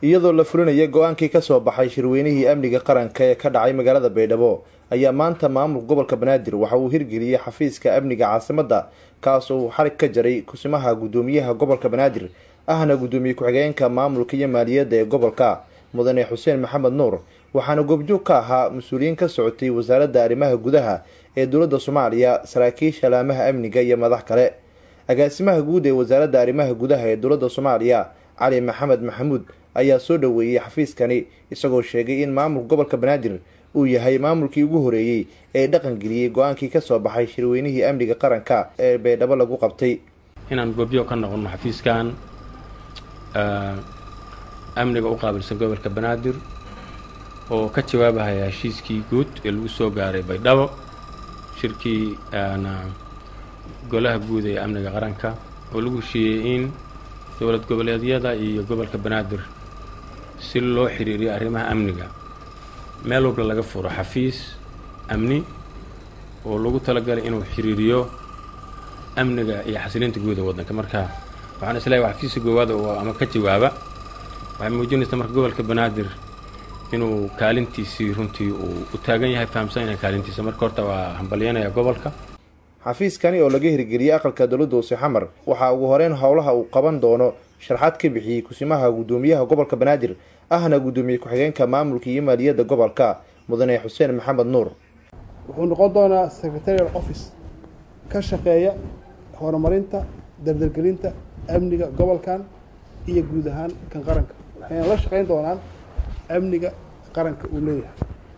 iyadoo la fulinaya go-aankii kasoo baxay shirweynihii amniga qaranka ee ka dhacay magaalada baydhabo ayaa maanta maamulka gobolka banaadir waxa uu hirgeliyey xafiiska amniga caasimadda kaas oo uu xarig ka jaray kusimaha guddoomiyaha gobolka banaadir ahna guddoomiye ku-xigeenka maamulka iyo maaliyadda ee gobolka mudane xuseen maxamed nuur waxaana goobjoog ka ahaa mas-uuliyiin ka socotay wasaaradda arrimaha gudaha ee dowladda soomaaliya saraakiisha laamaha amniga iyo madax kale agaasimaha guud ee wasaaradda arrimaha gudaha ee dowladda soomaaliya cali maxamed maxamuud ayaa soo dhoweeyey xafiiskani isagoo sheegay in maamulka gobolka banaadir uu yahay maamulkii ugu horeeyey ee dhaqangeliyey go-aankii kasoo baxay shirweynihii amniga qaranka ee baydhabo lagu qabtay inaan goobjoog ka noqono xafiiskan amniga u qaabilsan gobolka banaadir oo ka jawaabahaya heshiiskii guud ee lagu soo gaaray baydhabo shirkii golaha guud ee amniga qaranka oo lagu heshiiyey in dowlad goboleedyada iyo gobolka banaadir si loo xiriiriyo arrimaha amniga meel walba laga furo xafiis amni oo lagu talagalay inuu xiriiriyo amniga iyo xasilinta guud ee waddanka marka waxaan isleeyahay waa xafiiska goowaad oo ama ka jawaaba waxay muujinaysaa marka gobolka banaadir inuu kaalintiisii runtii uu u taagan yahay fahamsan yahay kaalintiisa marka horta waa hambalyanaya gobolka xafiiskani oo laga hirgeliyey aqalka dowladda hoose xamar waxaa ugu horeyn howlaha uu qaban doono sharxaad ka bixiyey kusimaha guddoomiyaha gobolka banaadir ahna guddoomiye ku-xigeenka maamulka iyo maaliyadda gobolka mudane xuseen maxamed nuur wuxuu noqon doonaa secretarial office ka shaqeeya horumarinta dardargelinta amniga gobolkan iyo guud ahaan kan qaranka waxayna la shaqeyn doonaan amniga qaranka uu leeyahay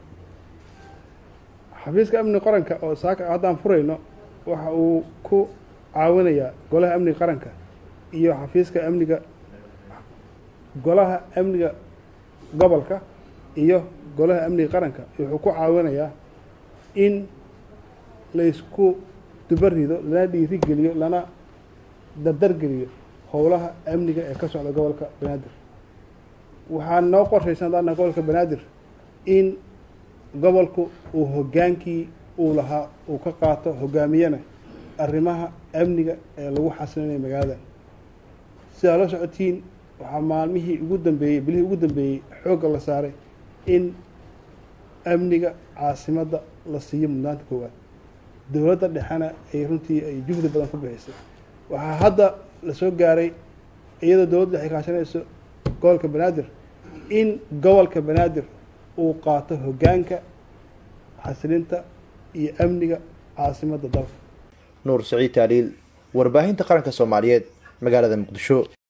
xafiiska amniga qaranka oo saaka haddaan furayno waxa uu ku caawinayaa golaha amniga qaranka iyo xafiiska amniga golaha amniga gobolka iyo golaha amniga qaranka wuxuu ku caawinayaa in laysku dubarido lana dhiirigeliyo lana dardargeliyo howlaha amniga ee ka socda gobolka banaadir waxaa noo qorshaysan daana gobolka banaadir in gobolku uu hoggaankii uu lahaa uu ka qaato hoggaamiyana arrimaha amniga ee lagu xasilinayo magaalada sidaa la socotiin waxaa maalmihii ugu dambeeyey bilihii ugu dambeeyey xoogga la saaray in amniga caasimadda la siiyo mudnaanta koowaad dowladda dhexena ay runtii ay juhdi badan ku bixisay waxaa hadda lasoo gaaray iyadoo dowladda dhex kaashanayso gobolka banaadir in gobolka banaadir uu qaato hoggaanka xasilinta iyo amniga caasimadda dalka nuur saciid taaliil warbaahinta qaranka soomaaliyeed magaalada muqdisho